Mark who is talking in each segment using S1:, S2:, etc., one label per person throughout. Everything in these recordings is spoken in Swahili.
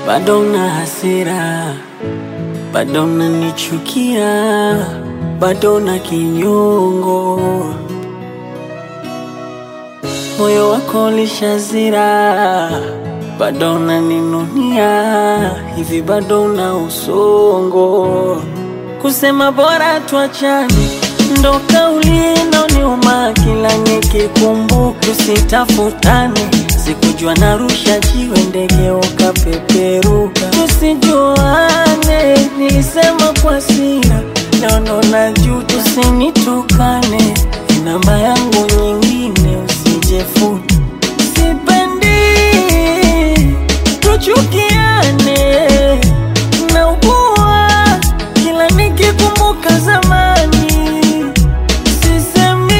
S1: bado na hasira, bado nanichukia, bado na kinyongo, moyo wako lishazira, bado naninunia, hivi bado na usongo, kusema bora tuachane ndo kauli inaoniuma kila nikikumbuka, tusitafutane. Sikujua narusha jiwe, ndege ukapeperuka, tusijuane. Nilisema kwa hasira, leo naona juu, tusinitukane. Namba yangu nyingine usijefuni, sipendi tuchukiane, naugua kila nikikumbuka zamani Sisemi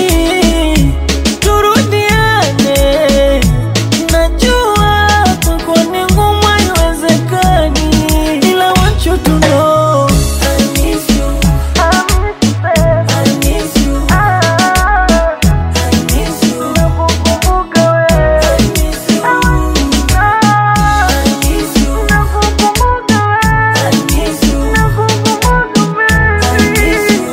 S1: turudiane, najua kwako ni ngumu, haiwezekani, ila want you to know I miss you. I miss you. I miss you. Nakukumbuka wewe. I miss you. I miss you. Nakukumbuka wewe. I miss you. Nakukumbuka wewe. I miss you.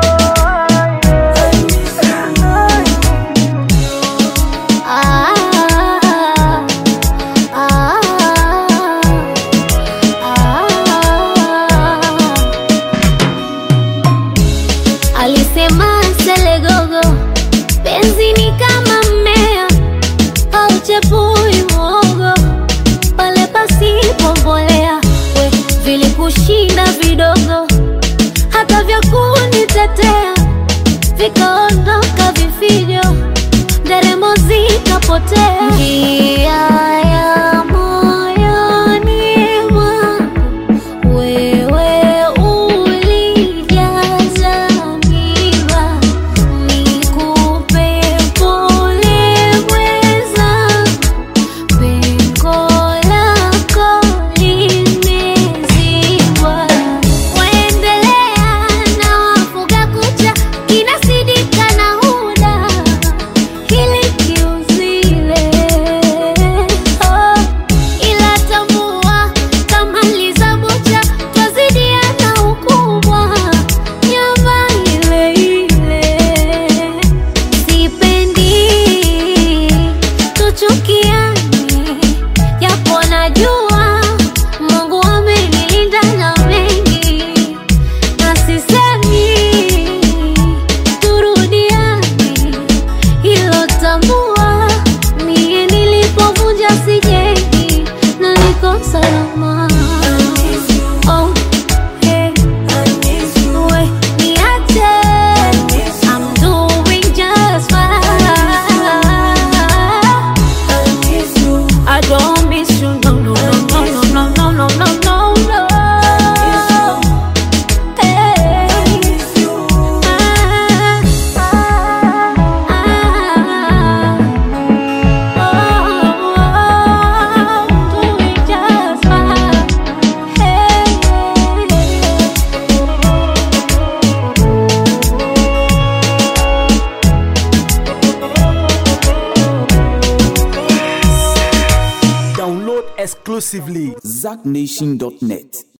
S2: Alisema Selegogo, penzi ni kama mmea hauchepui mwogo pale pasipo mbolea. We vilikushinda vidogo, hata vya kunitetea vikaondoka vifijo, nderemo zikapotea. Njia ya moyoni mwangu wewe ulijaza miba, nikupe pole mwenzangu, pengo lako limezibwa. Waendelea na wafuga kucha, kinasidika na huda hili kiuzile oh, ila tambua kama lizabucha twazidiana ukubwa nyama ile ile sipendi tuchukiane japo najua Mungu amenilinda na mengi na sisemi turudiane hilo tambua, mie nilipovunja sijengi na niko salama. Oh, hey, we, niache, I'm doing just fine. I don't miss you, no, no, no, no, no, no, no, no, no, no. Hey.
S3: Download exclusively ZackNation.net.